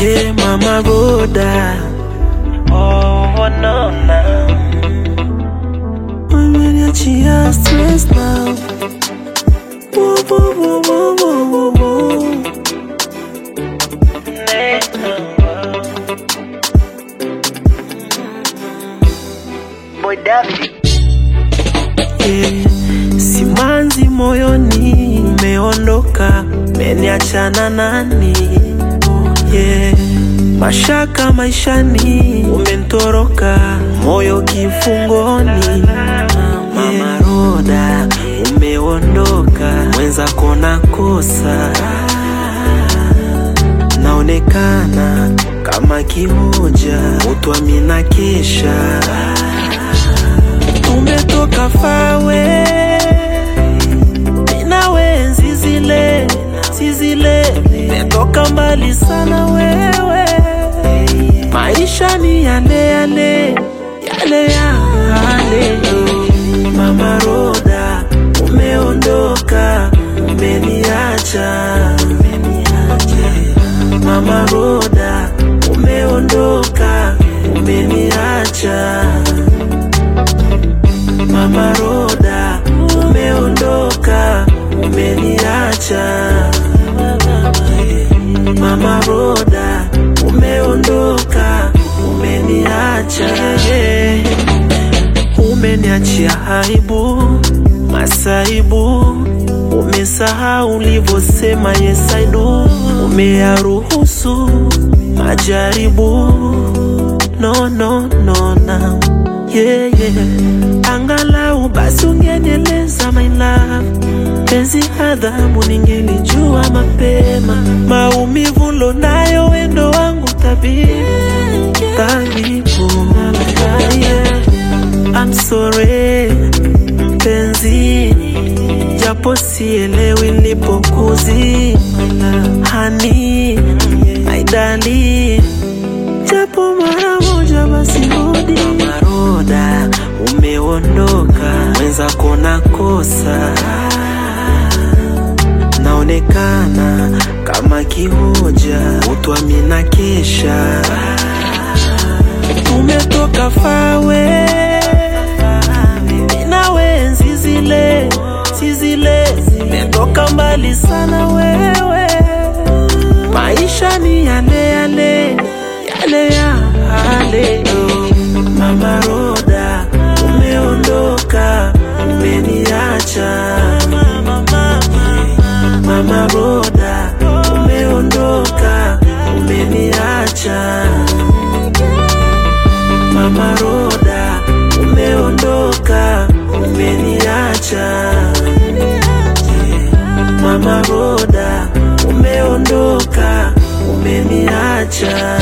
Hey mama boda, Oh, no, no. umeniachia stress now. Wo, wo, wo, wo, wo, wo, wo. Neno. Boy David. Yeah. Simanzi moyoni umeondoka, meniachana nani? Yeah. Mashaka maishani umentoroka, moyo kifungoni. Mama Roda umeondoka, mwenzako nakosa, naonekana kama kimoja, utwamina kesha tumetoka fawe minawe zile zile metoka mbali sana wewe maisha ni yale yale yale yale mama roda umeondoka umeniacha mama roda umeondoka umeniacha Mama Roda, umeondoka, umeniacha. Mama Roda, umeondoka, umeniacha. Umeniachia aibu, masaibu, umesahau ulivyosema yes I do. Umeyaruhusu majaribu, no no no now yeah, yeah. Angalau basi ungenieleza my love, penzi adhabu ningelijua mapema, maumivu lonayo wendo wangu tabibu tabibu, yeah. I'm sorry mpenzi, japo sielewi nilipokuzi hani aidali japo mara moja basi rudi. Maroda umeondoka, mwenzako nakosa, naonekana kama kihoja, utwamina kesha, tumetoka fawe nawe zile zile zimetoka mbali sana wewe maisha ni yale yale yale yale oh. Mama Roda umeondoka umeniacha Mama Roda umeondoka umeniacha Mama Roda umeondoka umeniacha Mama Roda umeondoka umeniacha